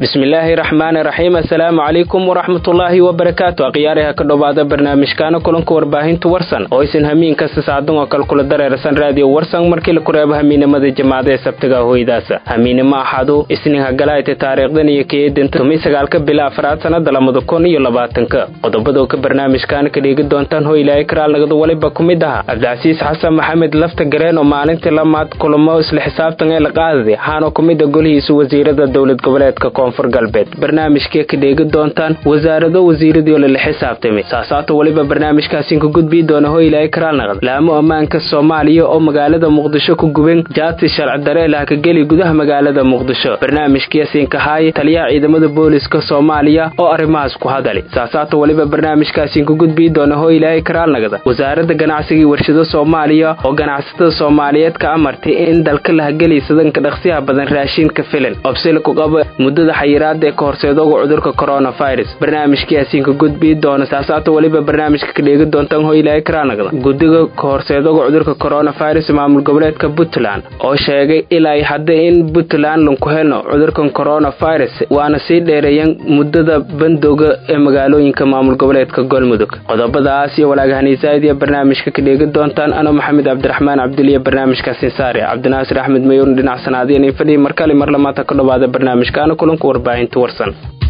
bismillaahi raxmaani raxiim assalaamu calaykum waraxmatullaahi wabarakaatu akhyaariha ka dhowaada barnaamijkaana kulanka warbaahinta warsan oo isin hamiin kasta saadan oo kale kula dareersan raadiyo warsan markii la kureebo hamiinimada jamaacada ee sabtiga hoydaasa hamiinimo axadu isnin hagalaayta taariikhdan iyo keedinta tumi sagaalka bila afraad sanada lamada kun iyo labaatanka qodobadoo ka barnaamijkaana ka dhiigi doontaan hoylaayo karaalnagada waliba ku mid aha cabdicasiis xasan maxamed lafta gareen oo maalintii lamaad kulamo isla xisaabtan ee la qaadaday waxaana ku mid a golihiisa wasiirada dowlad goboleedka koonfur galbeed barnaamijkee ka dheegi doontaan wasaarado wasiiradii oo lala xisaabtamay saasaata weliba barnaamijkaasin ka gudbii doona hoylaayo karaalnaqad laamo ammaanka soomaaliya oo magaalada muqdisho ku guben jaati sharci dareelaha ka geli gudaha magaalada muqdisho barnaamijkiisin kahaaye taliyaha ciidamada booliska soomaaliya oo arrimahaas ku hadali saasaata weliba barnaamijkaasin ka gudbii doona hoylaayo karaalnagada wasaaradda ganacsigii warshado soomaaliya oo ganacsatada soomaaliyeed ka amartay in dalka lahagelisadanka dhaqsiyaha badan raashinka filan obsila ku qaba muddada xayiraada ee ka horseedooga cudurka coronavirus barnaamijkiiasiin ka gudbii doona saasaata weliba barnaamijka ka dheegi doontaan hoylaayo karaalnagada guddiga ka horseedooga cudurka coronavirus maamul goboleedka puntland oo sheegay ilaa hadda in puntland lanku helno cudurkan coronavirus waana sii dheereeyeen muddada bandowga ee magaalooyinka maamul goboleedka galmudug qodobadaas iyo walaagahaniisaad iyo barnaamijka ka dheegi doontaan anoo maxamed cabdiraxmaan cabdiliya barnaamijkaasin saare cabdinaasir axmed mayuun dhinac sanaadiyan iyo fadhii markale mar lamaata ka dhowaada barnaamijkaana kulanka warbaahinta warsan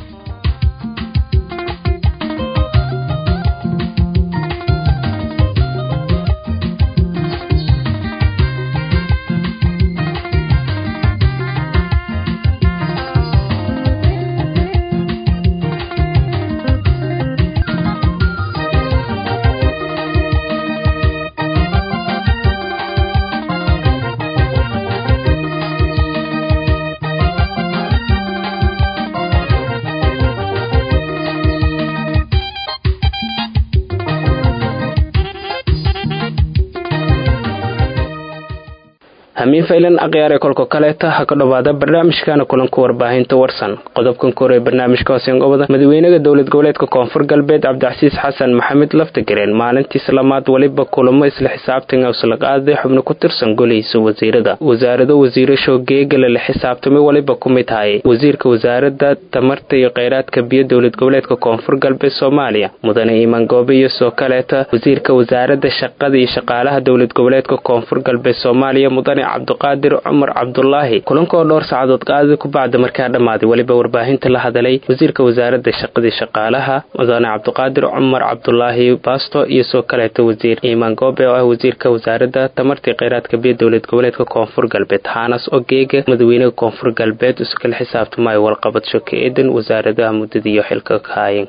hamiin faylan akhyaaree kolka kaleeta ha ka dhowaada barnaamijkaana kulanka warbaahinta warsan qodobkan kore barnaamijka hooseen gobada madaxweynaha dowlad goboleedka koonfur galbeed cabdicasiis xasan maxamed laftagareen maalintiis lamaad weliba kulamo isla xisaabtan usla qaaday xubno ku tirsan golihiisa wasiirada wasaarado wasiirasho geegala la xisaabtamay weliba ku mid hayay wasiirka wasaarada tamarta iyo kheyraadka biyo dowlad goboleedka koonfur galbeed soomaaliya mudane iimaan goobe iyo soo kaleeta wasiirka wasaarada shaqada iyo shaqaalaha dowlad goboleedka koonfur galbeed soomaaliya mudane cabdiqaadir cumar cabdulaahi kulanka oo dhowr saacadood qaadi ku bacda markaa dhammaaday weliba warbaahinta la hadalay wasiirka wasaarada shaqadii shaqaalaha mudane cabdiqaadir cumar cabdulaahi baasto iyo soo kaleeta wasiir iimaan goobe oo ah wasiirka wasaarada tamartii kheyraadka biyo dowlad goboleedka koonfur galbeed haanas ogeega madaxweynaha koonfur galbeed isu kala xisaabtamaayo walqabadso ka eedan wasaaradaha muddadiiyo xilka ka haayeen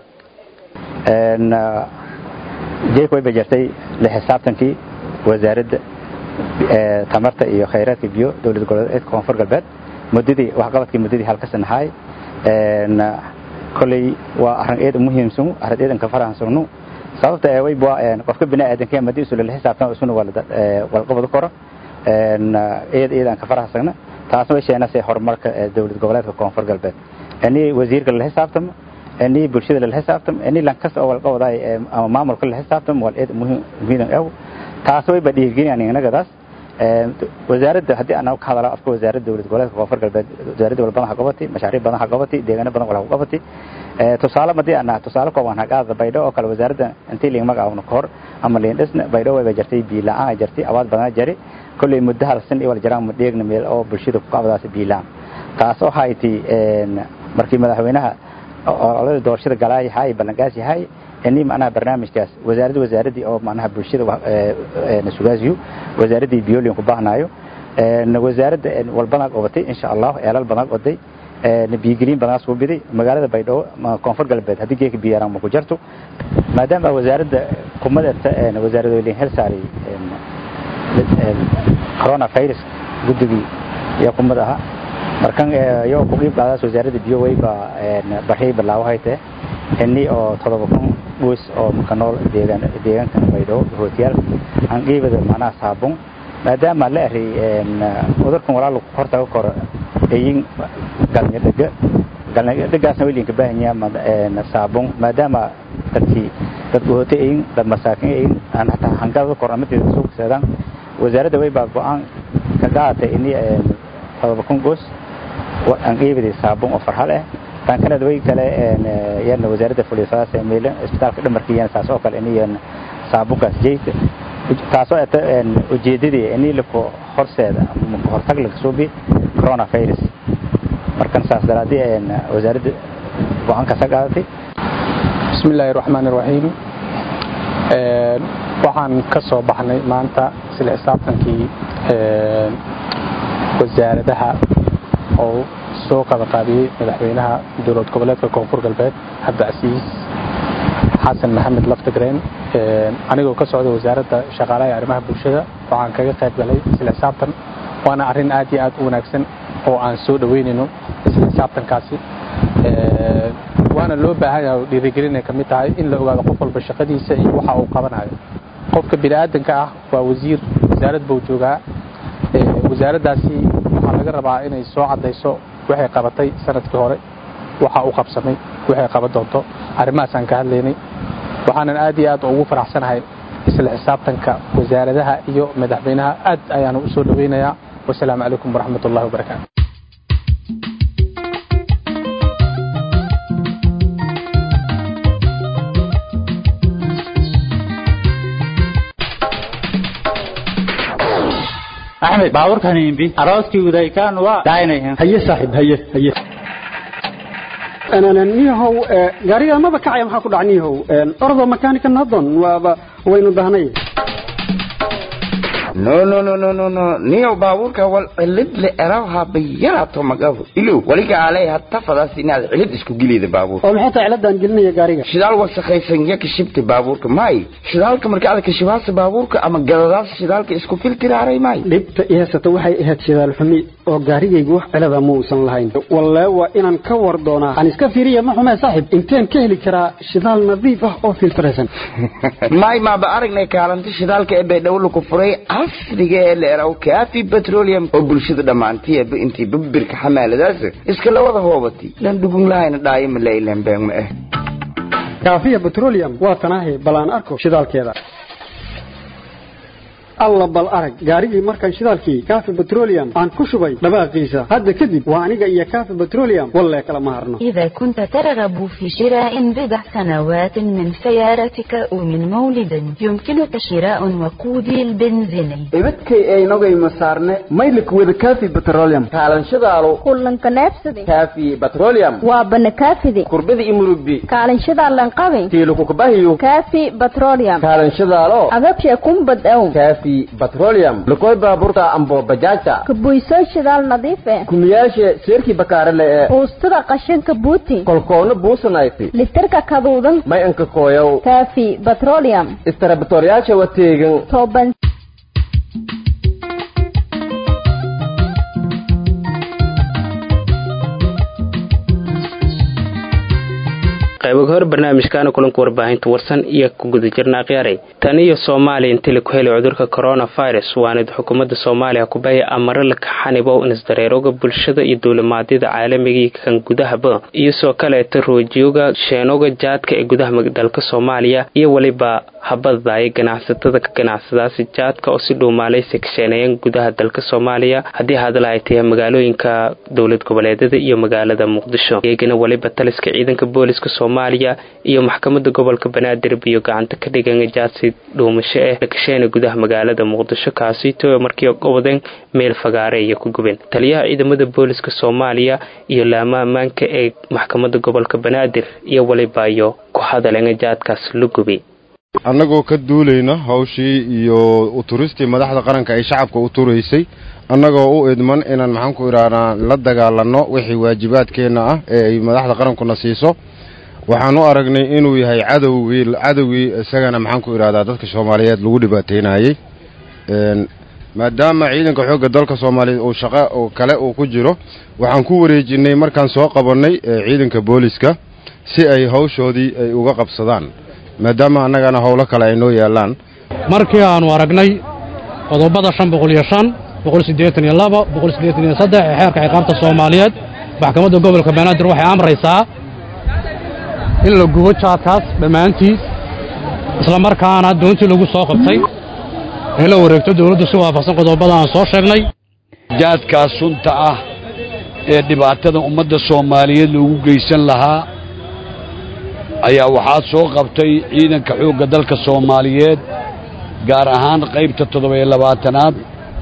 jeek way bajartay la xisaabtankii wasaaradda tamarta iyo khayraadka biyo dowlad goboleedka koonfur galbeed muddadii waxqabadkii muddadii halka sanahay koley waa arrin eed muhiimsan arrin eedan ka farahansano sababta ee way baa qofka bini aadanka madii isu la xisaabtan isuna walqabad koro eed eedan ka farahasana taasna way sheenasay horumarka dowlad goboleedka koonfur galbeed ani wasiirka la xisaabtamo ani bulshada la xisaabtamo ani lankasta oo walqabadaay ama maamulka la xisaabtamo wal eed muhiim ew taas way ba dhiirigelin inagadaas wasaaradda haddii aan ka hadalo afka wasaaradda dowlad goboleedka koonfur galbeed wasaaradda wal badan ha qabatay mashaariic badan ha qabatay deegaano badan wal ha qabatay tusaale madii aan tusaale kooban ha qaada baydho oo kale wasaaradda intii liin magacaawna ka hor ama liin dhisna baydho way jartay biilaan ay jartay awaad badan jari kulley muddo hal san iyo wal jaraan dheegna meel oo bulshada ku qabadaas biilaan taas oo hayti markii madaxweynaha olada doorashada galaay hay ballangaas yahay ini macnaha barnaamijkaas wasaaradda wasaaradii oo macnaha bulshada sugaasiyo wasaaradii biolian ku baahnaayo wasaaradda walbadan qabatay insha allah eelal badan qoday biyigelin badan soo biday magaalada baydhabo koonfur galbeed haddii geeka biyaraan ma ku jarto maadaama wasaaradda kumadeerta wasaaradooyin hel saaray coronavirus guddigii iyo kumad aha markan iyo ku qiib qaadaas wasaaradda biyo wayba baxay bilaawahayte ini oo todoba kun goys oo ka nool deegaan deegaanka baydhabo hootiyaal aan qiibada macnaha saabun maadaama la eray cudurkan walaal hortaga koro eyin galnya dhega galnya dhegaasna weliin ka baahan yahay saabun maadaama dadkii dadku hootay eyin dad masaakin eyin aan hataa hangada korna mideeda soo kaseedaan wasaaradda way baa go-aan ka qaadatay ini todoba kun goos aan qiibada saabun oo farxal ah tan kale way kale yana wasaaradda fulisaas meela isbitaalka dhamarkiina saas oo kale iniyan saabukaas jeeyta taasoo eta ujeedadii inii lako horseeda ama hortag laga soo bi coronavirus markan saas daraadii wasaaradda go-aankaas ka qaadatay bismi illaahi raxmaan iraxiim waxaan ka soo baxnay maanta isla xisaabtankii wasaaradaha oo soo qabaqaabiyey madaxweynaha dowlad goboleedka koonfur galbeed cabdicasiis xasan maxamed laftigreen anigoo ka socda wasaaradda shaqaalaha ee arrimaha bulshada waxaan kaga qayb galay isla xisaabtan waana arrin aad iyo aad u wanaagsan oo aan soo dhoweynayno isla xisaabtankaasi waana loo baahan yahay oo dhiirigelinay ka mid tahay in la ogaado qof walba shaqadiisa iyo waxa uu qabanayo qofka bini'aadanka ah waa wasiir wasaarad buu joogaa wasaaraddaasi waxaa laga rabaa inay soo caddayso waxay qabatay sanadkii hore waxa uu qabsamay waxay qaban doonto arrimahaasaan ka hadlaynay waxaanan aad iyo aad ugu faraxsanahay isla xisaabtanka wasaaradaha iyo madaxweynaha aad ayaanu u soo dhoweynayaa wasalaamu calaykum waraxmat ullahi wabarakaatu axmed baabuurkan imbi arooskii udaykaan waa daaynayan haye saaxiib haye haye niyahow gaariga maba kacaya maxaa ku dhaca niyahow ordo makaanika nadon waaba waynu dahnay no no no no no no niyow baabuurka wal cilid le erawha bayarato magafu ilow waliga alay hatta fadaas inaad cilid isku gelida baabuurka oo maxay tahay ciladaan gelinaya gaariga shidaal wasakhaysan ya kashibta baabuurka may shidaalka marka aad kashibaasa baabuurka ama gadadaas shidaalka isku filtiraaray may dhibta i haysata waxay ahayd shidaal xumi oo gaarigaygu wax cilada ma uusan lahayn wallee waa inaan ka war doonaa aan iska fiiriya ma xumee saaxib inteen ka heli karaa shidaal nadiif ah oo filtiraysan may maaba aragnay kaalinta shidaalka ee baydhabo laku furay casriga ee la eraw kaafi petroleum oo bulshada dhammaantiiba intii babirka xamaaladaas iska la wada hoobatay lan dhugun lahayna dhaayo ma lailan been ma ah kaafiya petroleum waa tanaahi bal aan arko shidaalkeeda alla bal arag gaarigii markaan shidaalkii kaafi petroleum aan ku shubay dhawaaqiisa hadda kadib waa aniga iyo kaafi petroleum wallee kala ma harno إذا كنت ترغب في شراء بضع سنوات من سيارتك أو من مولد يمكنك شراء وقودي البنزيني ibadkay aynogayma saarne maylik wada kaafi petroleum kaalanshadaalo kullanka neefsadi kaafi petroleum waa banakaafidi kurbada imurubbi kaalanshadaa lanqabi tiilukukabahiyo kaafi petroleum kaalanshadaalo agabsha kumbad ow kaafi petroleum lukoy baaburta ambo bajaajta kabuysoo shidaal nadiif eh kumiyaashe seerkii bakaarele ee uustada qashinka buuti kolkoona buusanayti litirka kaduudan may anka kooyow kaafi petroleum istarabatoryaasha wateegan toban qaybaga hor barnaamijkaana kulanka warbaahinta warsan iyo ku guda jirna akhyaaray tan iyo soomaaliya intii laku helay cudurka coronavirus waanid xukuumadda soomaaliya kubaya amare laka xanibo inisdareeroga bulshada iyo duulimaadyada caalamigii kan gudahaba iyo soo kaleeta roojiyooga sheenoga jaadka ee gudaha dalka soomaaliya iyo weliba habadaya ganacsatada ka ganacsadaasi jaadka oo si dhuumaalaysi ka sheeneeyeen gudaha dalka soomaaliya haddii hadla ay tahay magaalooyinka dowlad goboleedyada iyo magaalada muqdisho iyagana weliba taliska ciidanka booliska soomaaliya iyo maxkamada gobolka banaadir biyo gacanta ka dhigan jaadsi dhuumasho eh lakasheena gudaha magaalada muqdisho kaasito markii gobodeen meel fagaare iyo ku gubeen taliyaha ciidamada booliska soomaaliya iyo laama ammaanka ee maxkamada gobolka banaadir iyo weliba iyo ku hadaleen jaadkaas la gubi annagoo ka duulayna hawshii iyo uturistii madaxda qaranka ay shacabka u turaysay annagoo u idman inaan maxaanku idhahnaa la dagaalanno wixii waajibaadkeenna ah ee ay madaxda qarankuna siiso waxaan u aragnay inuu yahay cadowgii cadowgii isagana maxaanku idhahdaa dadka soomaaliyeed lagu dhibaateynayey maadaama ciidanka xoogga dalka soomaaliyeed uu shaqo kale uu ku jiro waxaan ku wareejinay markaan soo qabannay ciidanka booliska si ay hawshoodii ay uga qabsadaan maadaama annagana howlo kale ay noo yaallaan markii aannu aragnay qodobada shan boqol iyo shan boqol siddeetan iyo laba boqol siddeetan iyo saddex ee xeerka ciqaabta soomaaliyeed maxkamadda gobolka banaadir waxay amraysaa in la gubo jaadkaas dhammaantiis isla markaana doontii lagu soo qabtay in la wareegto dawladdu si waafaqsan qodobada aan soo sheegnay jaadkaas sunta ah ee dhibaatada ummadda soomaaliyeed loogu geysan lahaa ayaa waxaa soo qabtay ciidanka xoogga dalka soomaaliyeed gaar ahaan qaybta toddoba-iyo labaatanaad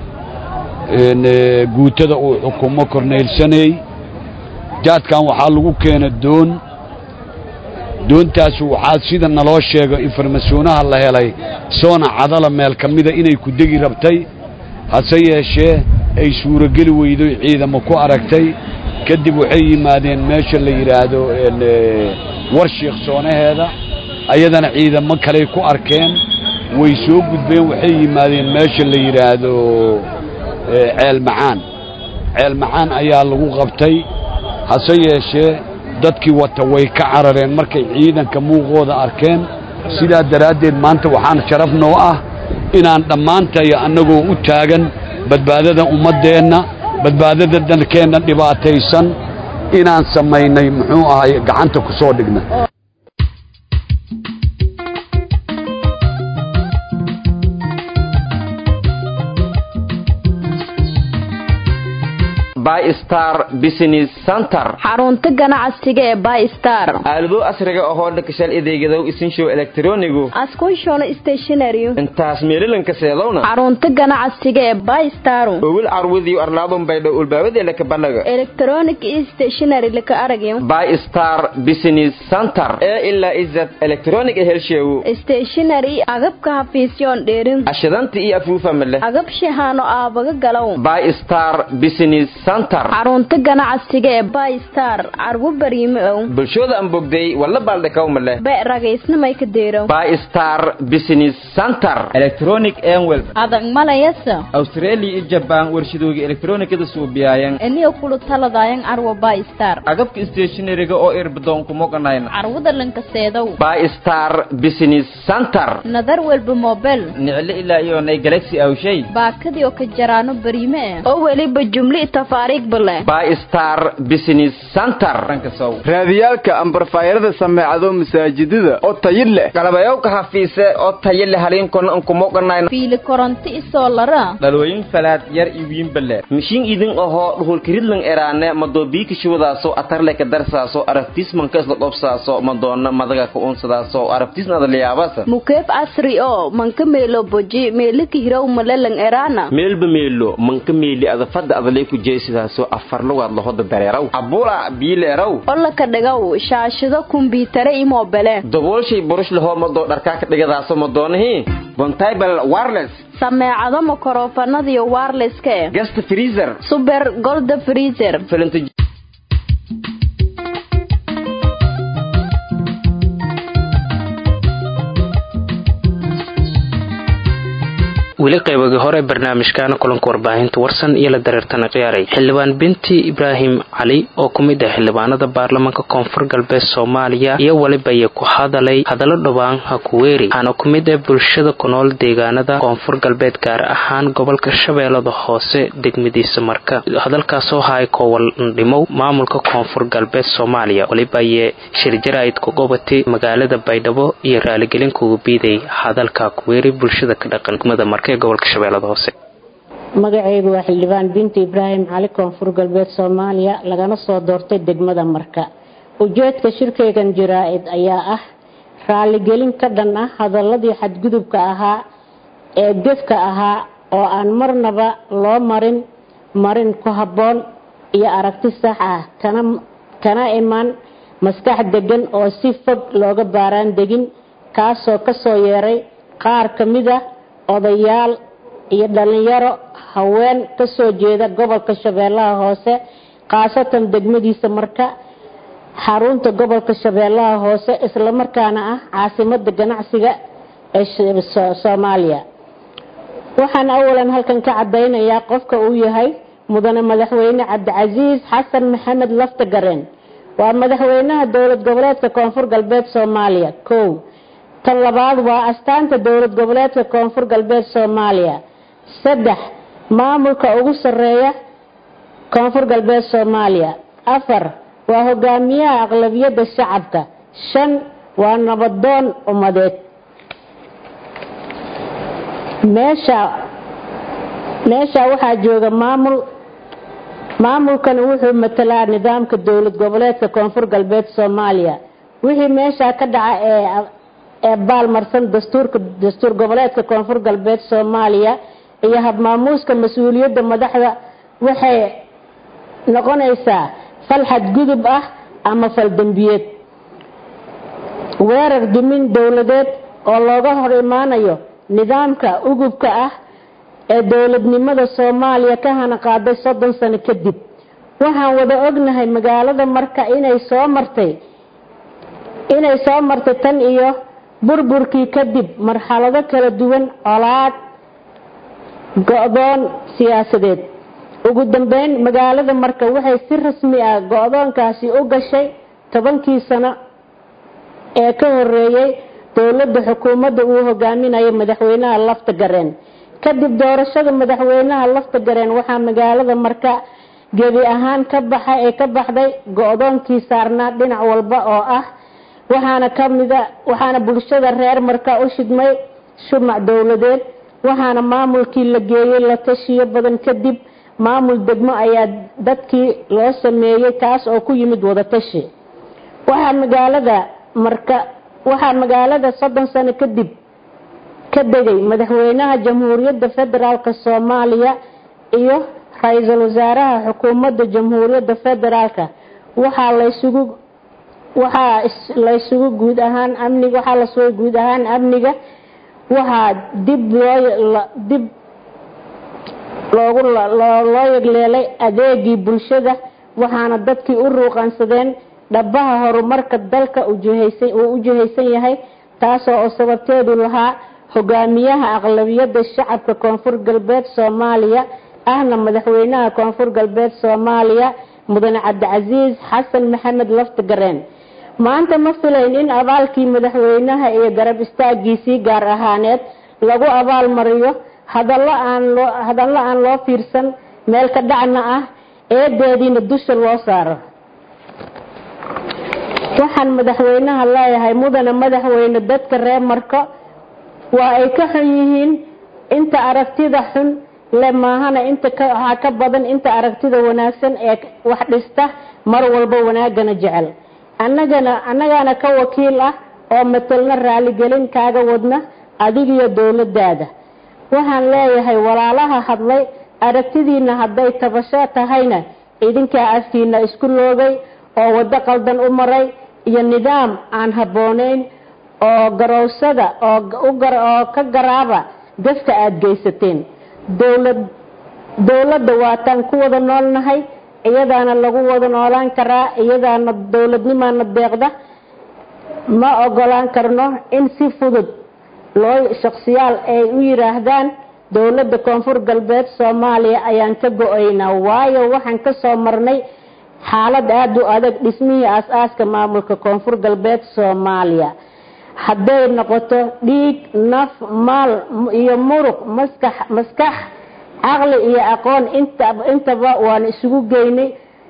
guutada uu xukumo korneylsaney jaadkan waxaa lagu keena doon doontaas waxaa sida naloo sheego informasyonaha la helay soona cadala meel ka mida inay ku degi rabtay hase yeeshee ay suurogeli weydo ciidamo ku aragtay kadib waxay yimaadeen meesha la yidhaahdo war shiikh soonaheeda ayadana ciidamo kaley ku arkeen way soo gudbeen waxay yimaadeen meesha la yidhaahdo ceel macaan ceel macaan ayaa lagu qabtay hase yeeshee dadkii wata way ka carareen markay ciidanka muuqooda arkeen sidaa daraaddeed maanta waxaan sharaf noo ah inaan dhammaantayo annagoo u taagan badbaadada ummaddeenna badbaadada dalkeenna dhibaataysan inaan samaynay muxuu ahay gacanta ku soo dhigna bystar business center xarunta ganacsiga ee bystar aalado casriga ahoo dhakashal adeegadow isinshow elektronigu askunshoon stationary intaas meelilanka seedowna xarunta ganacsiga ee bystar owil carwadiyo arlaadun baydhow ulbaabadeela ka banaga electronic stationary laka aragyo bystar business center ee ilaa izad electronic helsheewu stationary agabka hafiisyoon dheerin ashadanta iyo afuufa male agab shahaano aabaga galow bystar business xarunta ganacsiga ee bystar carwo bariime ow bulshooda aan bogday walla baaldhakawmale be ragaysnamay ka deerow bystar business center electronic enwel adag malayasa australia iyo jabaan warshadooga elektronikada suubiyayan eniyo kulu taladayan carwo bystar agabka stationariga oo irbadoon kumoganayna carwada lankaseedow bystar business center nadar welba mobel nicle ilaa iyonay galaxy awshay baakadii oo ka jaraano bariime eh oo weliba jumli bystar business center raadiyaalka ambarfaayarada sameecado masaajidada oo tayi leh galabayowka hafiise oo tayi leh haliinkona ankumoganayna fiili koronto isoo lara dhalooyin falaad yar iyo wiinbale mishiin idin ahoo dhuhulkiridlan eraane madoobiika shuwadaaso atarleka darsaaso arabtiismanka isla dhobsaaso madoona madaga ka unsadaaso arabtiisna adaliyaabasa mukeef asri oo manka meelo boji meelika hirow malelan eraana meelba meelo manka meeli adafada adalay ku jeesidaaso afar lugaad lahoda dareeraw abula biileeraw olaka dhigow shaashado kumbiitare i mobele daboolshay burush lahoo madoo dharkaa ka dhigadaaso madoonahii bontable wireless sameecado makorofanadiyo wirelesska eh gasta freezer super golda freezer weli qaybagii hore barnaamijkaana kulanka warbaahinta warsan iyo la dareertana khiyaaray xildhibaan binti ibraahim cali oo ku mid ah xildhibaanada baarlamaanka koonfur galbeed soomaaliya iyo welibaye ku hadalay hadallo dhowaan hakuweeri waxaana ku mid ah bulshada ku nool deegaanada koonfur galbeed gaar ahaan gobolka shabeellada hoose degmadiisa marka hadalkaasoo haay koowaldhimow maamulka koonfur galbeed soomaaliya welibaye shirjaraa'id ku gobatay magaalada baydhabo iyo raaligelin kugu biiday hadalka hakuweeri bulshada ka dhaqan degmada marka magacaygu waa xildhibaan binti ibraahim cali koonfur galbeed soomaaliya lagana soo doortay degmada marka ujeedka shirkaygan jaraa-id ayaa ah raaligelin ka dhan ah hadaladii xadgudubka ahaa ee gefka ahaa oo aan marnaba loo marin marin ku habboon iyo aragti sax ah kana imaan maskax degan oo si fog looga baaraan degin kaasoo kasoo yeeray qaar ka mid ah odayaal iyo dhalinyaro haween ka soo jeeda gobolka shabeellaha hoose khaasatan degmadiisa marka xarunta gobolka shabeellaha hoose islamarkaana ah caasimada ganacsiga ee soomaaliya waxaan awalan halkan ka cadaynayaa qofka uu yahay mudane madaxweyne cabdicasiis xasan maxamed laftagareen waa madaxweynaha dowlad goboleedka koonfur galbeed soomaaliya kow tan labaad waa astaanta dowlad goboleedka koonfur galbeed soomaaliya saddex maamulka ugu sareeya koonfur galbeed soomaaliya afar waa hogaamiyaha aqlabiyadda shacabka shan waa nabadoon ummadeed meesha meesha waxaa jooga maamul maamulkan wuxuu matalaa nidaamka dowlad goboleedka koonfur galbeed soomaaliya wixii meeshaa ka dhaca ee ee baalmarsan dastuurka dastuur goboleedka koonfur galbeed soomaaliya iyo habmaamuuska mas-uuliyadda madaxda waxay noqonaysaa fal xadgudub ah ama fal dembiyeed weerar dumin dowladeed oo looga hor imaanayo nidaamka ugubka ah ee dowladnimada soomaaliya ka hana qaaday soddon sano kadib waxaan wada ognahay magaalada marka inay soo martay inay soo martay tan iyo burburkii kadib marxalado kala duwan colaad go-doon siyaasadeed ugu dambeyn magaalada marka waxay si rasmi ah go-doonkaasi u gashay tobankii sano ee ka horeeyey dowladda xukuumadda uu hogaaminayo madaxweynaha lafta gareen kadib doorashada madaxweynaha lafta gareen waxaa magaalada marka gebi ahaan ka baxa ee ka baxday go-doonkii saarnaa dhinac walba oo ah waxaana kamida waxaana bulshada reer marka u shidmay shumac dowladeed waxaana maamulkii la geeyey la tashiyo badan kadib maamul degmo ayaa dadkii loo sameeyey kaas oo ku yimid wadatashi waxaa magaalada marka waxaa magaalada soddon sano kadib ka degay madaxweynaha jamhuuriyadda federaalk soomaaliya iyo ra-iisul wasaaraha xukuumadda jamhuuriyadda federaalka waxaa laysugu waxaa laysugu guud ahaan amniga waxaa la sugay guud ahaan amniga waxaa dib loo dib loogu loo yegleelay adeegii bulshada waxaana dadkii u ruuqansadeen dhabaha horumarka dalka ujihaysan uu u jihaysan yahay taasoo oo sababteedu lahaa hogaamiyaha aqlabiyadda shacabka koonfur galbeed soomaaliya ahna madaxweynaha koonfur galbeed soomaaliya mudane cabdicasiis xasan maxamed laftagareen maanta ma filayn in abaalkii madaxweynaha iyo garab istaagiisii gaar ahaaneed lagu abaalmariyo hadallo aan loo hadallo aan loo fiirsan meel ka dhacna ah eedeediina dusha loo saaro waxaan madaxweynaha leeyahay mudane madaxweyne dadka reer marko waa ay ka xun yihiin inta aragtida xun le maahana inta waxaa ka badan inta aragtida wanaagsan ee wax dhista mar walba wanaagana jecel annagana annagaana ka wakiil ah oo matelna raaligelin kaaga wadna adigiyo dowladaada waxaan leeyahay walaalaha hadlay aragtidiina hadday tabasho tahayna idinkaa afkiina isku loogay oo waddo qaldan u maray iyo nidaam aan habboonayn oo garowsada oo ka garaaba gafka aada geysateen dowlad dowladda waataan ku wada noolnahay iyadaana lagu wada noolaan karaa iyadaana dowladnimaana deeqda ma ogolaan karno in si fudud loo shaksiyaal ay u yiraahdaan dowladda koonfur galbeed soomaaliya ayaan ka go-aynaa waayo waxaan ka soo marnay xaalad aada u adag dhismihii aas-aaska maamulka koonfur galbeed soomaaliya hadday noqoto dhiig naf maal iyo muruq maskax maskax caqli iyo aqoon inta intaba waan isugu geynay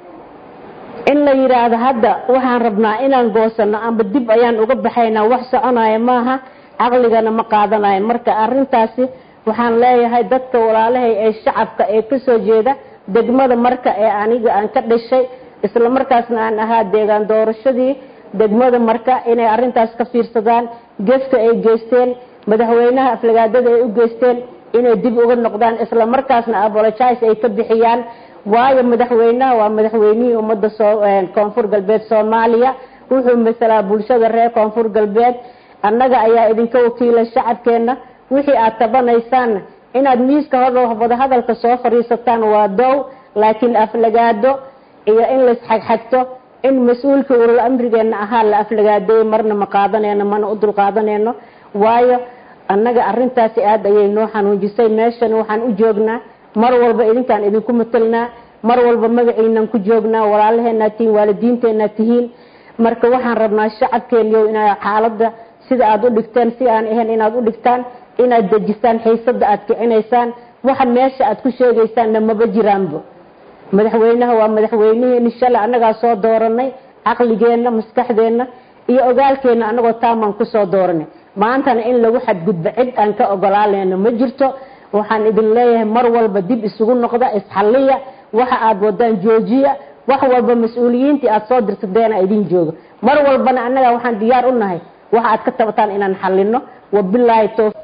in la yidhaahdo hadda waxaan rabnaa inaan goosano amba dib ayaan uga baxaynaa wax soconaya maaha caqligana ma qaadanayo marka arintaasi waxaan leeyahay dadka walaalahay ee shacabka ee kasoo jeeda degmada marka ee aniga aan ka dhashay isla markaasna aan ahaa deegaan doorashadii degmada marka inay arintaas ka fiirsadaan geska ay geysteen madaxweynaha aflagaadada ay u geysteen inay dib uga noqdaan isla markaasna apologize ay ka bixiyaan waayo madaxweynaha waa madaxweynihii ummadda koonfur galbeed soomaaliya wuxuu masalaa bulshada reer koonfur galbeed annaga ayaa idinka wakiila shacabkeenna wixii aad tabanaysaanna inaad miiska hor wadahadalka soo fadhiisataan waa dow laakiin aflagaado iyo in laisxagxagto in mas-uulka ulal amrigeena ahaa la aflagaadeeyey marna ma qaadaneyno mana u dul qaadaneyno waayo annaga arintaasi aada ayay noo xanuunjisay meeshan waxaan u joognaa mar walba idinkaan idinku matelnaa mar walba magaciinan ku joognaa walaalaheenaa tihiin waalidiinteenaa tihiin marka waxaan rabnaa shacabkeeniyo inaa xaalada sida aada u dhigteen si aan ahayn inaad u dhigtaan inaad dejistaan xiisada aad kicinaysaan waxa meesha aad ku sheegaysaanna maba jiraanba madaxweynaha waa madaxweynihii shalay annagaa soo dooranay caqligeenna maskaxdeenna iyo ogaalkeenna annagoo taamaan kusoo dooranay maantana in lagu xadgudbo cid aan ka ogolaaleyno ma jirto waxaan idin leeyahay mar walba dib isugu noqda isxalliya waxa aad wadaan joojiya wax walba mas-uuliyiintii aad soo dirsadeena idin jooga mar walbana annaga waxaan diyaar u nahay waxa aad ka tabataan inaan xalino wabilaahi towfiiq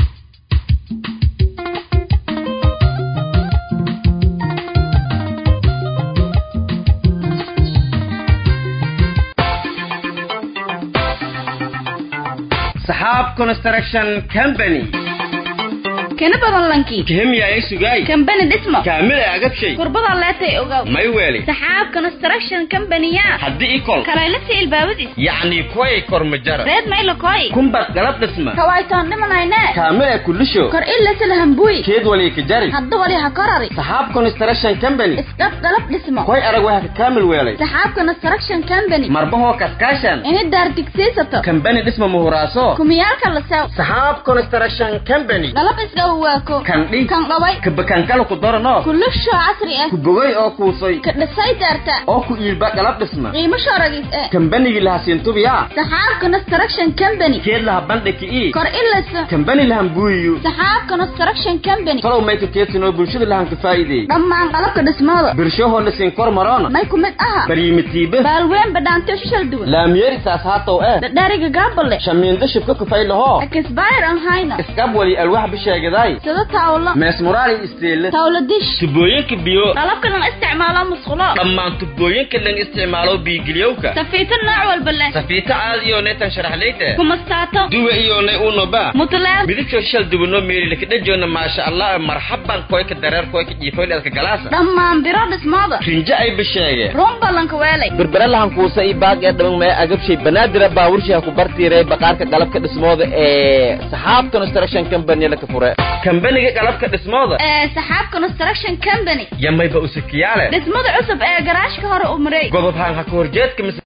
saxaab construction company kana badan lankii kihimya ay sugay kambani dhismo kaamil ay agabshay kurbada leetay ogaw may weeli saxaab construction company-ya haddii ikol kalaylasi ilbaabadiis yacni kuway kormajara reed mayla koy kumbad galab dhisma kawaytoon dhimanayne kaamil ay kulisho kor ilasila hambuy keed wali ka jari hadda wali ha korari saxaab construction company isqab galab dhismo koy arag waxa ka kaamil weelay saxaab construction company marbahoo kaskaashan ini daar digsiisato kambani dhisma muhuraaso kumiyaalka la sew saxaab construction company galab isga waako kandhi kan dhaway kabakankala ku darano kulusho casri ah ku bogay oo kuusay ka dhisay daarta oo ku iilba galab dhisma qiimo shooragis eh kambanigii laha siintubiya saxaab construction company keed laha bandhiki ii kor ilasa kambani lahan buuyiyo saxaab construction company talow mayka keedsinoo bulshada lahan ka faa'iideey dhammaan qalabka dhismooda birshahoo la siin kor maroona may ku mid aha baryimitiibe baalween badhaantiyo shishal duwan laamyeeri saas haatow eh dhadhaariga gaabale shamiindo shibka kufay lahoo akisbayr an hayna iskab wali alwax bisheegaday sida taawlo meesmuraali isteele taawlo dish tubooyinka biyo qalabka lan isticmaalo musqulo dhammaan tubooyinka lan isticmaalo biigiliyowka safiito nooc walba leh safiito caadi iyo neetan sharaxleyte kumastaato duwe iyo ne unoba mutleeb midabkoo shal duwanoo meeli lakadhajoona maasha allah marxaban koyka dareer koyka jiifoyleedka galaasa dhammaan biro dhismooda rinjo ay bisheege run ballanka weelay berbere lahan kuusa i baag ee dhaban mee agabshay banaadira baaburshiha ku bartiiray baqaarka qalabka dhismooda ee saxaab construction company laka fure kambaniga qalabka dhismooda ee saxaab construction company yamayba usikiyaale dhismada cusub ee garaashka hore u maray godob haan ha ka horjeedka mise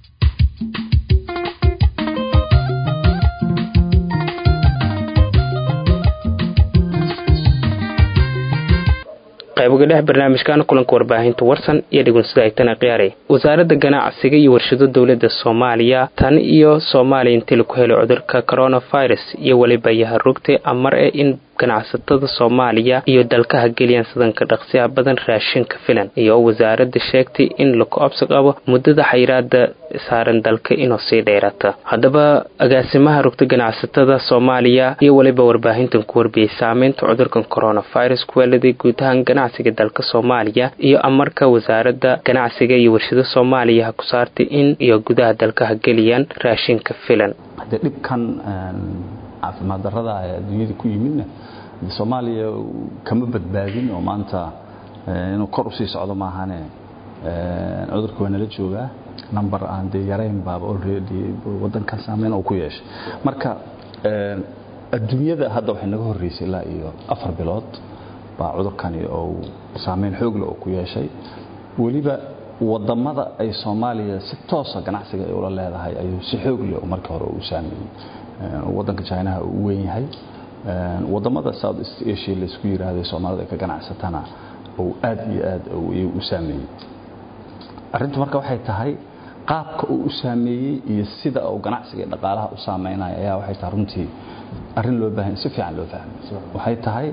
qayboga dhex barnaamijkan kulanka warbaahinta warsan iyo dhigunsida aytana qiyaaray wasaaradda ganacsiga iyo warshado dowladda soomaaliya tan iyo soomaaliya intii laku helay cudurka coronavirus iyo weliba yaha rugtay amar ee in ganacsatada soomaaliya iyo dalkaha geliyaan sidanka dhaqsiyaha badan raashinka filan iyo wasaaradda sheegtay in laku absi qabo muddada xayiraada saaran dalka inuu sii dheerata haddaba agaasimaha rugta ganacsatada soomaaliya iyo weliba warbaahintan ku warbiyey saameynta cudurkan coronavirus kuweeladay guud ahaan ganacsiga dalka soomaaliya iyo amarka wasaaradda ganacsiga iyo warshado soomaaliya ha ku saartay in iyo gudaha dalkaha geliyaan raashinka filan haddee dhibkan caafimaad darrada ee adduunyada ku yimidna soomaaliya kama badbaadin oo maanta inuu kor usii socdo maahane cudurka waa nala joogaa number aan dee yarayn baaba already wadankan saameyn uu ku yeeshay marka adduunyada hadda waxay naga horreysay ilaa iyo afar bilood baa cudurkani uu saameyn xoogle oo ku yeeshay weliba wadamada ay soomaaliya si toosa ganacsiga ay ula leedahay ayuu si xoogle markii hore u saameeyey wadanka chinaha uu weyn yahay wadamada south east asia laisku yiraahdo soomaalida ay ka ganacsatana uu aad iyo aad u saameeyey arrintu marka waxay tahay qaabka uu u saameeyey iyo sida uu ganacsiga iyo dhaqaalaha u saameynaya ayaa waxay tahay runtii arrin loo baahan si fiican loo fahmay waxay tahay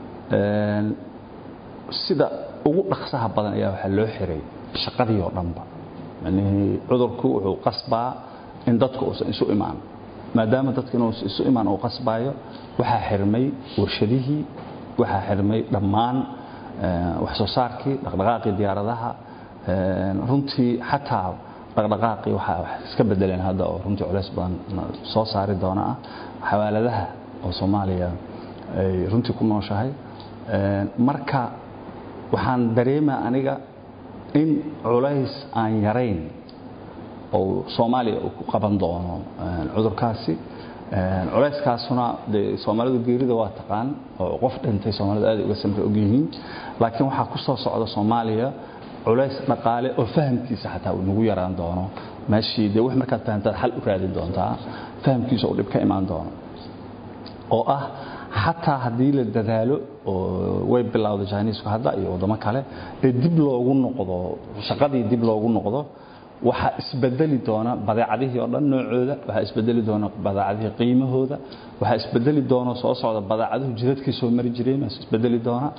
sida ugu dhaqsaha badan ayaa waxaa loo xiray shaqadii oo dhanba macnihii cudurku wuxuu qasbaa in dadku uusan isu imaan maadaama dadka inuu isu imaan uu qasbaayo waxaa xirmay warshadihii waxaa xirmay dhammaan wax soo saarkii dhaqdhaqaaqii diyaaradaha runtii xataa dhaqdhaqaaqii waxaa wax iska bedeleen hadda oo runtii culays badan soo saari doona ah xawaaladaha oo soomaaliya ay runtii ku nooshahay marka waxaan dareemaa aniga in culays aan yarayn oo soomaaliya uu ku qaban doono cudurkaasi culayskaasuna dee soomaalidu geerida waa taqaan oo qof dhintay soomaalidu aad uga samra og yihiin laakiin waxaa ku soo socda soomaaliya culays dhaqaale oo fahamkiisa xataa uu nagu yaraan doono meeshii dee wax markaad fahamtaad xal u raadin doontaa fahamkiisa uu dhib ka imaan doono oo ah xataa haddii la dadaalo oo way bilowday jiniisku hadda iyo waddamo kale ee dib loogu noqdo shaqadii dib loogu noqdo waxaa isbedeli doona badeecadihii oo dhan noocooda waxaa isbedeli doona badeecadihii qiimahooda waxaa isbedeli doona soo socda badeecaduhu jidadkii soo mari jireen waa isbedeli doona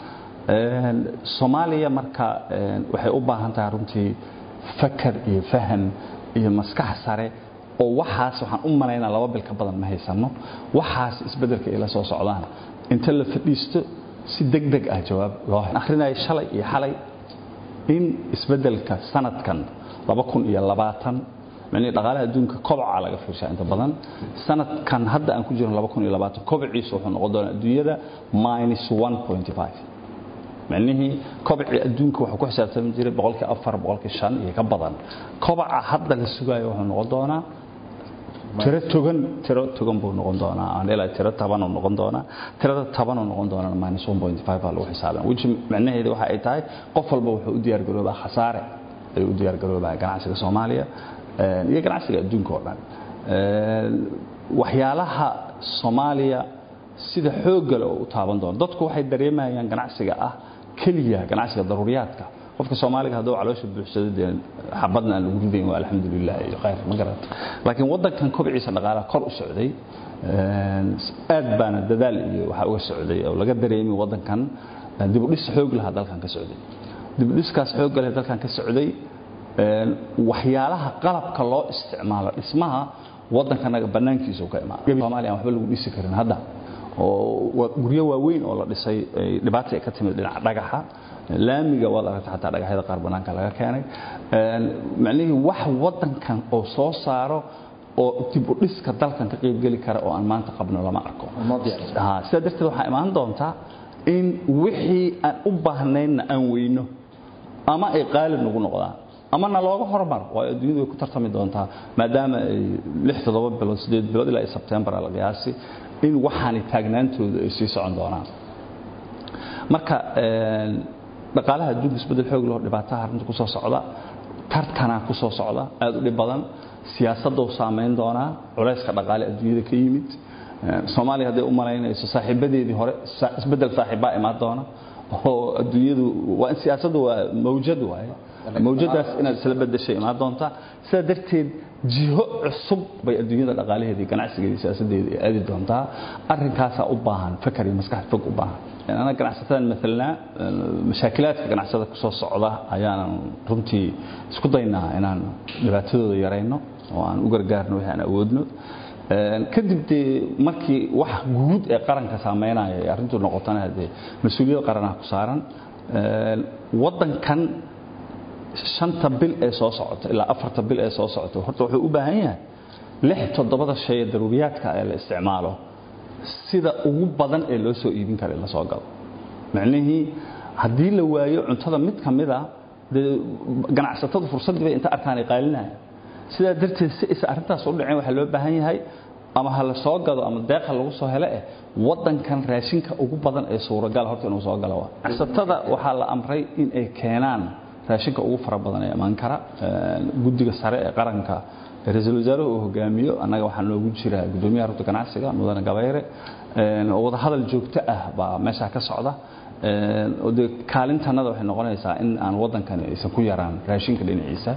soomaaliya marka waxay u baahan tahay runtii fakar iyo faham iyo maskax sare oo waxaas waxaan u malaynaa laba bil ka badan ma haysano waxaas isbeddelka ay la soo socdaan inta la fadhiisto si deg deg ah jawaab loo akhrinaya shalay iyo xalay in isbeddelka sanadkan laba kun iyo labaatan micnihii dhaqaalaha adduunka kobaca laga fiirshaa inta badan sanadkan hadda aan ku jirno laba kun iyo labaatan kobaciisu wuxuu noqon doonaa adduunyada minus one point five micnihii kobacii adduunka wuxuu ku xisaabtami jiray boqolkii afar boqolkii shan iyo ka badan kobaca hadda la sugayo wuxuu noqon doonaa tiro togan tiro togan buu noqon doonaa aan ilaa tiro tabanuu noqon doonaa tirada tabanuu noqon doonaa minus one point five baa lagu xisaabin which micnaheedu waxa ay tahay qof walba wuxuu u diyaar garoobaa khasaare ayuu u diyaar garoobaa ganacsiga soomaaliya iyo ganacsiga adduunka oo dhan waxyaalaha soomaaliya sida xooggale oo u taaban doono dadku waxay dareemayaan ganacsiga ah keliya ganacsiga daruuriyaadka qofka soomaaliga hadduu caloosha buuxsado dee xabadna aan lagu ridayn waa alxamdulilah iyo khayr ma garata laakiin waddankan kobciisa dhaqaalaha kor u socday aad baana dadaal iyo waxaa uga socday oo laga dareemi waddankan dibudhis xoog lahaa dalkan ka socday dibudhiskaas xoogga leh dalkan ka socday waxyaalaha qalabka loo isticmaalo dhismaha waddankanaga bannaankiisa ka imaada soomaaliya aan waxba lagu dhisi karin hadda oo guryo waaweyn oo la dhisay dhibaata ay ka timid dhinaca dhagaxa laamiga waad aragta xataa dhagaxyada qaar bannaanka laga keenay macnihii wax waddankan oo soo saaro oo dib u dhiska dalkan ka qaybgeli kara oo aan maanta qabno lama arko sidaa darteed waxaa imaan doontaa in wixii aan u baahnaynna aan weyno ama ay qaalib nagu noqdaan ama na looga hormar waayo adduunyadu way ku tartami doontaa maadaama ay lix toddoba bilood sideed bilood ilaa sebtembar la qiyaasi in waxaani taagnaantooda ay sii socon doonaan marka dhaqaalaha adduunka isbedel xoog loo dhibaataha arrinta ku soo socda tartanaa ku soo socda aad u dhib badan siyaasadou saamayn doonaa culayska dhaqaale adduunyada ka yimid soomaaliya hadday u malaynayso saaxiibadeedii hore isbedel saaxiibbaa imaan doona oo adduunyadu waa in siyaasaddu waa mawjad waaye mawjadaas inaad isla bedeshay imaan doontaa sidaa darteed jiho cusub bay adduunyada dhaqaalaheedii ganacsigeedii siyaasadeeda ay aadi doontaa arrinkaasaa u baahan fakar iyo maskax fog u baahan ana ganacsatadan maalanaa mashaakilaadka ganacsada ku soo socda ayaanan runtii isku daynaa inaan dhibaatadooda yarayno oo aan u gargaarno wixii aan awoodno kadib dee markii wax guud ee qaranka saameynaya ay arrintu noqotana dee mas-uuliyad qaranaha ku saaran waddankan shanta bil ee soo socota ilaa afarta bil ee soo socota horta wuxuu u baahan yahay lix toddobada shay ee daruuriyaadka ee la isticmaalo sida ugu badan ee loo soo iibin kara in la soo galo macnihii haddii la waayo cuntada mid ka mid a dee ganacsatadu fursaddii bay inta arkaan ay qaalinaya sidaa darteed si aysan arrintaas u dhicin waxaa loo baahan yahay ama ha la soo gado ama deeqa lagu soo hele eh waddankan raashinka ugu badan ee suuragal horta inuu soo galo ganacsatada waxaa la amray in ay keenaan raashinka ugu fara badan ee imaan kara guddiga sare ee qaranka ra-iisul wasaaruhu uu hogaamiyo annaga waxaa noogu jira guddoomiyaha rugta ganacsiga mudane gabayre oo wadahadal joogto ah baa meeshaa ka socda oo dee kaalintanada waxay noqonaysaa in aan waddankani aysan ku yaraan raashinka dhinaciisa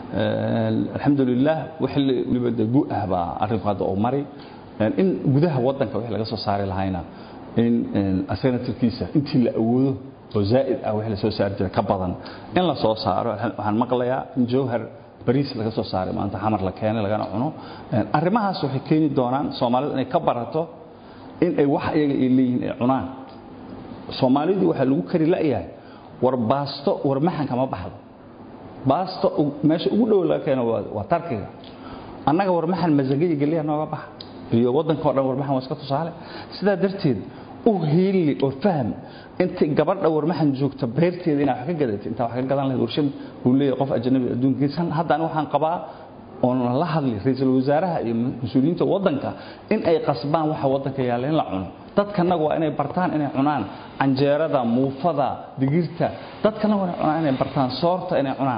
alxamdulilah wixii weliba dee gu ah baa arrinku hadda uu mari in gudaha waddanka wixii laga soo saari lahayna in asagana tirkiisa intii la awoodo oo zaa'id ah wixii la soo saari jira ka badan in la soo saaro waxaan maqlayaa in jawhar bariis laga soo saaray maanta xamar la keenay lagana cuno arrimahaas waxay keeni doonaan soomaalidu inay ka barato in ay wax iyaga ay leeyihiin ay cunaan soomaalidu waxaa lagu kari la'yahay war baasto war maxanka ma baxdo baasto meesha ugu dhow laga keeno waa tarkiga annaga war maxan masaga iyo geliya nooga baxa iyo waddanka o dhan war maxan waa iska tusaale sidaa darteed u hiili oo fahm intay gabadha warmaxan joogta beerteeda inaa wax ka gadatay intaa wax ka gadan lahayd warshad uu leeyahay qof ajnabi adduunkiisa hadda aniga waxaan qabaa oon la hadli ra-iisul wasaaraha iyo mas-uuliyiinta waddanka in ay qasbaan waxa waddanka yaalla in la cuno dadkanaga waa inay bartaan inay cunaan canjeerada muufada digirta dadkanaga waa inay cunaan inay bartaan soorta inay cunaan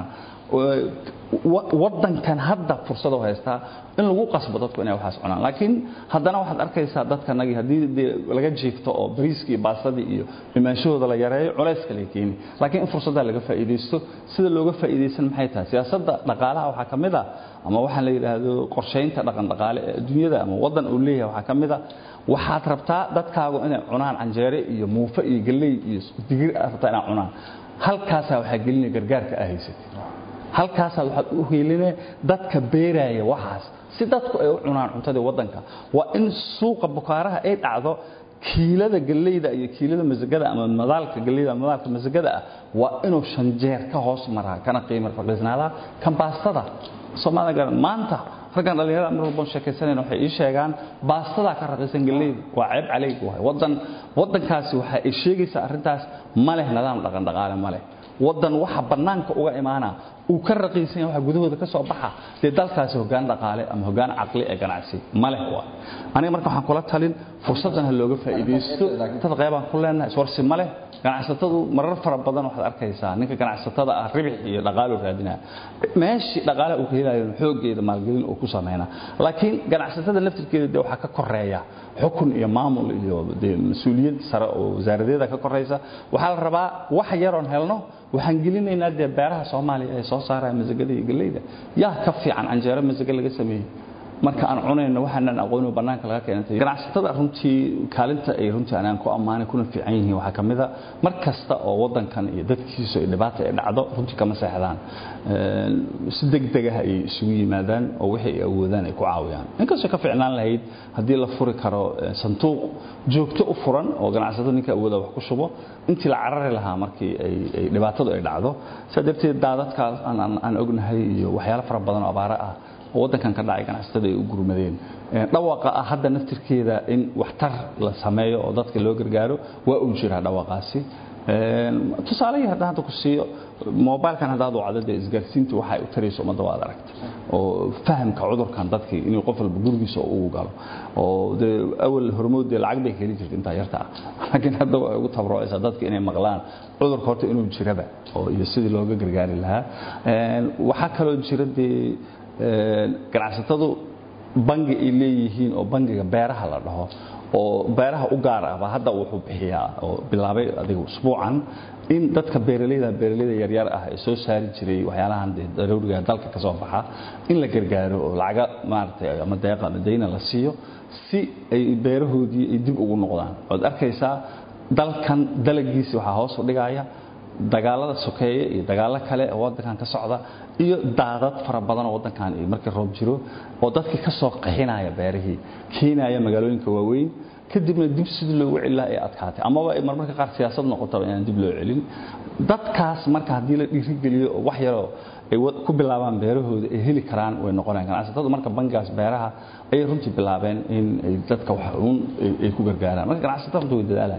wadankan hadda fursad u haystaa in lagu qasbo dadku inay waxaas cunaan laakiin haddana waxaad arkaysaa dadkanagii haddii dee laga jiifto oo bariiskii iyo baasadii iyo imaanshahooda la yareeyo culayska lay keeni laakiin in fursaddaa laga faa'iidaysto sida looga faa'iidaysan maxay tahay siyaasadda dhaqaalaha waxaa ka mid a ama waxaan la yidhaahdo qorshaynta dhaqan dhaqaale ee adduunyada ama waddan uu leeyahay waxaa ka mid a waxaad rabtaa dadkaagu inay cunaan canjeere iyo muufe iyo galley iyo digir aad rabtaa inay cunaan halkaasaa waxaa gelinaya gargaarka aa haysatay halkaasaad waxaad u helinee dadka beeraaya waxaas si dadku ay u cunaan cuntadii waddanka waa in suuqa bukaaraha ay dhacdo kiilada galleyda iyo kiilada masagada ama madaalka galleyda ama madaalka masagada ah waa inuu shan jeer ka hoos maraa kana qiimo raqiisnaadaa kan baastada soomaalida garan maanta raggan dhallinyarada mar walban sheekaysanayna waxay ii sheegaan baastadaa ka raqiisan galleyda waa ceeb calayg waay waddan waddankaasi waxa ay sheegaysaa arrintaas ma leh nidaam dhaqan dhaqaale ma leh waddan waxa bannaanka uga imaana uu ka raqiisan yahay waxa gudahooda ka soo baxa dee dalkaasi hoggaan dhaqaale ama hoggaan caqli ee ganacsi ma leh waa aniga marka waxaan kula talin fursaddan ha looga faa'iidaysto dad qeybaan ku leenahay iswarsi ma leh ganacsatadu marar fara badan waxaad arkaysaa ninka ganacsatada ah ribix iyo dhaqaalo raadinaya meeshii dhaqaale uu ka helayo xooggeeda maalgelin uu ku sameynaa laakiin ganacsatada laftirkeeda dee waxaa ka koreeya xukun iyo maamul iyo dee mas-uuliyad sare oo wasaaradeeda ka koraysa waxaa la rabaa wax yaroon helno waxaan gelinaynaa dee beeraha soomaaliya ee soo saaraya masagada iyo galleyda yaa ka fiican canjeero masaga laga sameeyey marka aan cunayno waxaanan aqoonin bannaanka laga keenantay ganacsatada runtii kaalinta ay runtii anaan ku ammaanay kuna fiican yihiin waxaa ka mid a mar kasta oo waddankan iyo dadkiisa iyo dhibaata ay dhacdo runtii kama seexdaan si degdeg ah ay isugu yimaadaan oo wixii ay awoodaan ay ku caawiyaan inkastoo ka fiicnaan lahayd haddii la furi karo sanduuq joogto u furan oo ganacsatada ninka awooda wax ku shubo intii la carari lahaa markii ay dhibaatadu ay dhacdo sidaa darteed daadadkaas aan ognahay iyo waxyaalo fara badan oo abaare ah oo waddankan ka dhacay ganacsatada ay u gurmadeen dhawaaqa ah hadda naftirkeeda in waxtar la sameeyo oo dadka loo gargaaro waa uu jiraa dhawaaqaasi tusaalehii haddaan hadda ku siiyo mobilkan haddaad wacdo dee isgaarsiintu waxay u tarayso ummadda waad aragta oo fahamka cudurkan dadkii inuu qof walba gurigiisa ugu galo oo dee awal hormood dee lacag bay ka heli jirta intaa yarta ah laakiin hadda way ugu tabrocaysaa dadka inay maqlaan cudurka horta inuu jiraba oo iyo sidii looga gargaari lahaa waxaa kaloo jira dee ganacsatadu bangi ay leeyihiin oo bangiga beeraha la dhaho oo beeraha u gaar ah baa hadda wuxuu bixiyaa oo bilaabay adiga usbuucan in dadka beeralayda beeralayda yaryar ah ee soo saari jiray waxyaalahan daruuriga dalka ka soo baxa in la gargaaro oo lacaga maaragtay ama deeqa ama dayna la siiyo si ay beerahoodii ay dib ugu noqdaan waad arkaysaa dalkan dalagiisi waxaa hoos u dhigaya dagaalada sokeeye iyo dagaalo kale oo waddankan ka socda iyo daadad fara badan oo waddankan iyo markii roob jiro oo dadkii ka soo qaxinaya beerihii keenaya magaalooyinka waaweyn kadibna dib sidii loogu celilaa ay adkaatay amaba ay marmarka qaar siyaasad noqotaba inaan dib loo celin dadkaas marka haddii la dhiirigeliyo oo wax yaroo ay ku bilaabaan beerahooda ay heli karaan way noqonayaan ganacsatadu marka bangigaas beeraha ayay runtii bilaabeen in ay dadka wax uun ay ku gargaaraan marka ganacsatada runtii way dadaalaya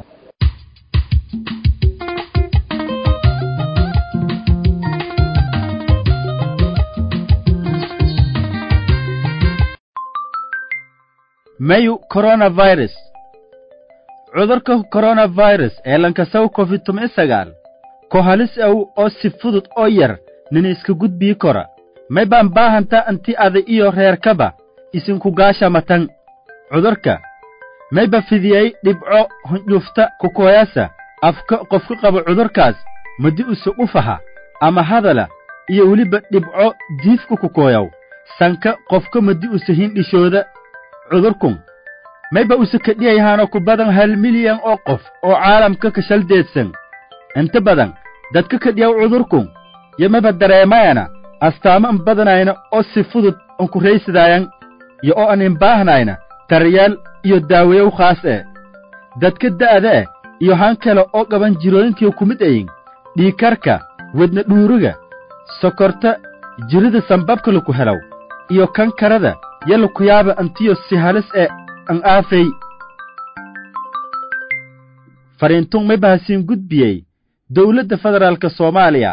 mayu coronavirus cudurka coronavirus ee lankasaw covid toban sagaal ko halis aw oo si fudud oo yar nina iska gudbii kora may baan baahanta anti ada iyo reerkaba isinku gaashamatan cudurka mayba fidiyey dhibco hundhufta kukoyasa afka qofka qaba cudurkaas madi use ufaha ama hadala iyo weliba dhibco diifka kukooyaw sanka qofka madi use hindhishooda cudurkun mayba use kadhiyayahaano ku badan hal milyan oo qof oo caalamka ka shaldeedsan inta badan dadka kadhiyaw cudurkun yo mayba dareemayana astaamo an badanayna oo si fudud an ku raysidaayan yo oo an inbaahnayna daryaal iyo daaweyow khaas ee dadka da'da eh iyo han kale oo qaban jirooyinkiyo ku mid ayin dhiikarka wedna dhuuriga sokorta jirida sambabka laku helaw iyo kankarada yalla ku yaaba antiyo si halis ee an aafay fariintun may bahasiin gudbiyey dawladda federaalka soomaaliya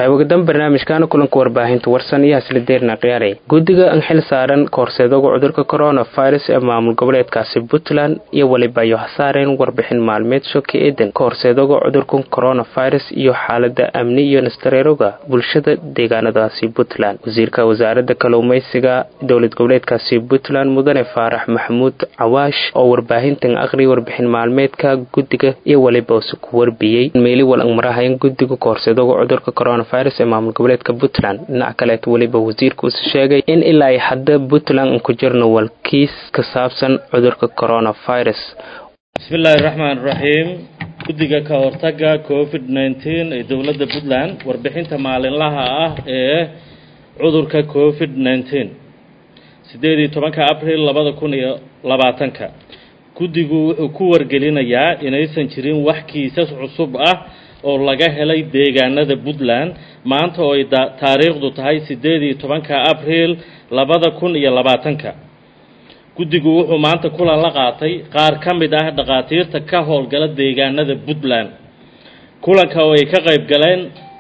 qaybogadan barnaamijkaana kulanka warbaahinta warsan iyo haslideerna khiyaare guddiga an xil saaran kahorseedoga cudurka coronavirus ee maamul goboleedkaasi puntland iyo weliba ayo hasaareen warbixin maalmeed shoka eedan kahorseedoga cudurka coronavirus iyo xaalada amni iyo nastareeroga bulshada deegaanadaasi puntland wasiirka wasaaradda kalluumaysiga dowlad goboleedkaasi puntland mudane faarax maxamuud cawaash oo warbaahintan aqri warbixin maalmeedka guddiga iyo weliba use ku warbiyey meeli walang marahayan guddiga kahorseedoga cudurka coronavirus ee maamul goboleedka puntland dhinac kaleet weliba wasiirka use sheegay in ilaa ay hadda puntland an ku jirno walkiis ka saabsan cudurka coronavirus bismillaahi raxmaan raxiim guddiga ka hortaga covid nneteen ee dowladda puntland warbixinta maalinlaha ah ee cudurka covid nneteen siddeed iyo tobanka abril labada kun iyo labaatanka guddigu wuxuu ku wargelinayaa inaysan jirin wax kiisas cusub ah oo laga helay deegaanada puntland maanta oo ay taariikhdu tahay siddeed iyo tobanka abril labada kun iyo labaatanka guddigu wuxuu maanta kulan la qaatay qaar ka mid ah dhakhaatiirta ka howlgala deegaanada puntland kulanka oo ay ka qayb galeen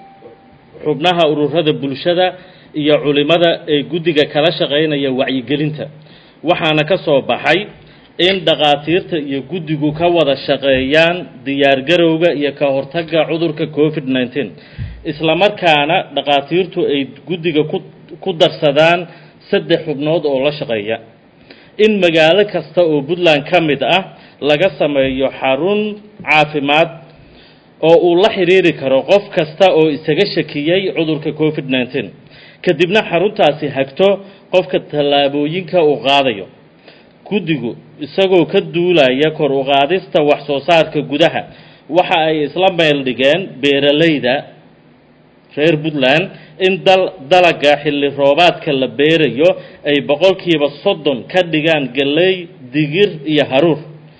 xubnaha ururada bulshada iyo culimada ee guddiga kala shaqaynaya wacyigelinta waxaana ka soo baxay in dhakhaatiirta iyo guddigu ka wada shaqeeyaan diyaargarowga iyo ka hortagga cudurka covid nneteen islamarkaana dhakhaatiirtu ay guddiga ku ku darsadaan saddex xubnood oo la shaqeeya in magaalo kasta oo puntland ka mid ah laga sameeyo xarun caafimaad oo uu la xidhiiri karo qof kasta oo isaga shakiyey cudurka covid nneteen kadibna xaruntaasi hagto qofka tallaabooyinka uu qaadayo guddigu isagoo ka duulaya kor u qaadista wax soo saarka gudaha waxa ay isla meel dhigeen beeralayda reer puntland in dal dalaga xilli roobaadka la beerayo ay boqolkiiba soddon ka dhigaan galley digir iyo haruur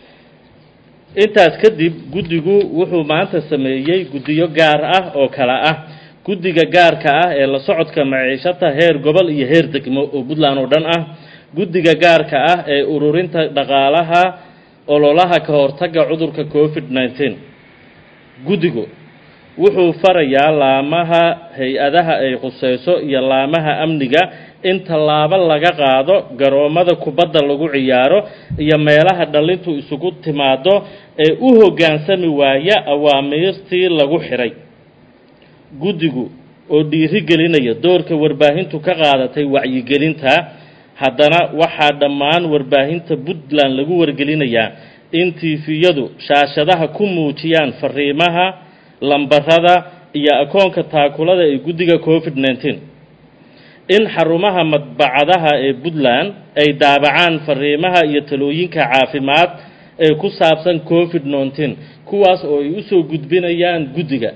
intaas kadib guddigu wuxuu maanta sameeyey guddiyo gaar ah oo kale ah guddiga gaarka ah ee la socodka maciishata heer gobol iyo heer degmo oo puntland oo dhan ah guddiga gaarka ah ee ururinta dhaqaalaha ololaha ka hortagga cudurka covid nneteen guddigu wuxuu farayaa laamaha hay-adaha ay khuseyso iyo laamaha amniga in tallaabo laga qaado garoommada kubadda lagu ciyaaro iyo meelaha dhallintu isugu timaado ee u hoggaansami waaya awaamiirtii lagu xidhay guddigu oo dhiiri gelinaya doorka warbaahintu ka qaadatay wacyigelinta haddana waxaa dhammaan warbaahinta puntland lagu wargelinayaa in tiifiyadu shaashadaha ku muujiyaan fariimaha lambarada iyo akoonka taakulada ee guddiga covid nneteen in xarumaha madbacadaha ee puntland ay daabacaan fariimaha iyo talooyinka caafimaad ee ku saabsan covid nneteen kuwaas oo ay usoo gudbinayaan guddiga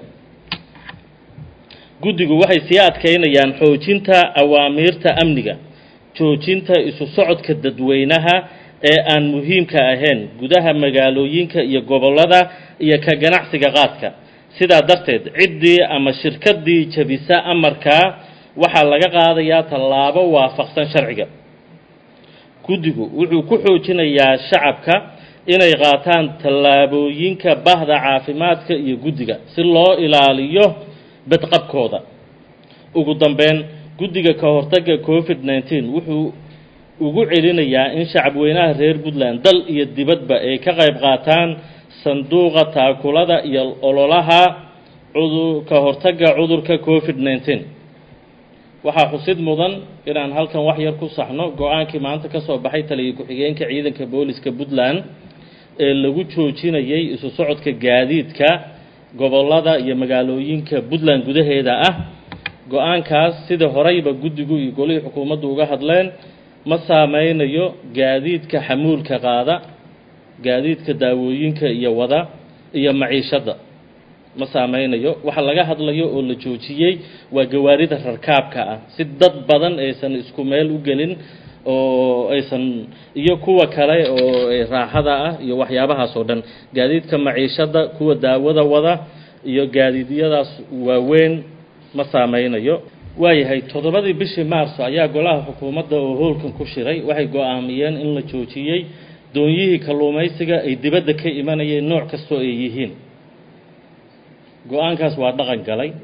guddigu waxay sii adkaynayaan xoojinta awaamiirta amniga joojinta isu socodka dadweynaha ee aan muhiimka ahayn gudaha magaalooyinka iyo gobollada iyo ka ganacsiga qaadka sidaa darteed ciddii ama shirkaddii jabisa amarkaa waxaa laga qaadayaa tallaabo waafaqsan sharciga guddigu wuxuu ku xoojinayaa shacabka inay qaataan tallaabooyinka bahda caafimaadka iyo guddiga si loo ilaaliyo badqabkooda ugu dambeyn guddiga ka hortagga covid nneteen wuxuu ugu celinayaa in shacabweynaha reer puntland dal iyo dibadba ay ka qayb qaataan sanduuqa taakulada iyo ololaha cudur ka hortagga cudurka covid nneteen waxaa xusid mudan inaan halkan wax yar ku saxno go-aankii maanta ka soo baxay taliya ku-xigeenka ciidanka booliska puntland ee lagu joojinayay isu socodka gaadiidka gobollada iyo magaalooyinka puntland gudaheeda ah go-aankaas sida horeyba guddigu iyo golihii xukuumaddu uga hadleen ma saameynayo gaadiidka xamuulka qaada gaadiidka daawooyinka iyo wada iyo maciishadda ma saameynayo waxa laga hadlayo oo la joojiyey waa gawaarida rarkaabka ah si dad badan aysan isku meel u gelin oo aysan iyo kuwa kale oo raaxada ah iyo waxyaabahaas oo dhan gaadiidka maciishadda kuwa daawada wada iyo gaadiidyadaas waaweyn ma saameynayo waayahay toddobadii bishii maarso ayaa golaha xukuumadda oo howlkan ku shiray waxay go-aamiyeen in la joojiyey doonyihii kalluumaysiga ay dibadda ka imanayeen nooc kastoo ay yihiin go-aankaas waa dhaqan galay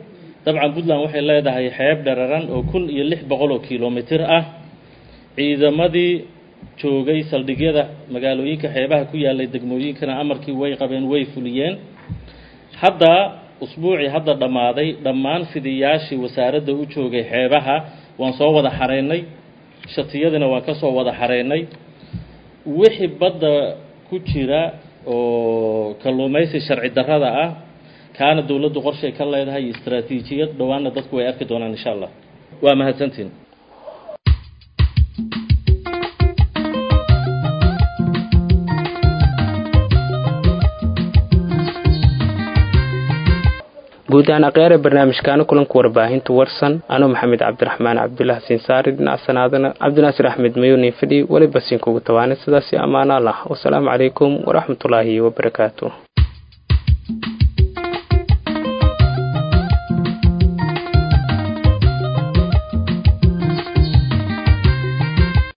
dabcan puntland waxay leedahay xeeb dhararan oo kun iyo lix boqol oo kilomitir ah ciidamadii joogay saldhigyada magaalooyinka xeebaha ku yaalay degmooyinkana amarkii way qabeen way fuliyeen hadda usbuucii hadda dhammaaday dhammaan fidiyaashii wasaaradda u joogay xeebaha waan soo wada xareynay shatiyadina waan ka soo wada xareynay wixii badda ku jira oo kalluumaysi sharci darrada ah kaana dowladdu qorshay ka leedahay iyo istaraatiijiyad dhowaanna dadku way arki doonaan insha allah waa mahadsantiin guud ahaan akhyaare barnaamijkaana kulanka warbaahinta warsan anuu maxamed cabdiraxmaan cabdulaah siinsaari dhinaca sanaadana cabdinaasir axmed mayunin fidhi weliba siinkugu tawaanay sidaasi ammaano allah wasalaamu calaykum waraxmatullaahi wabarakaatu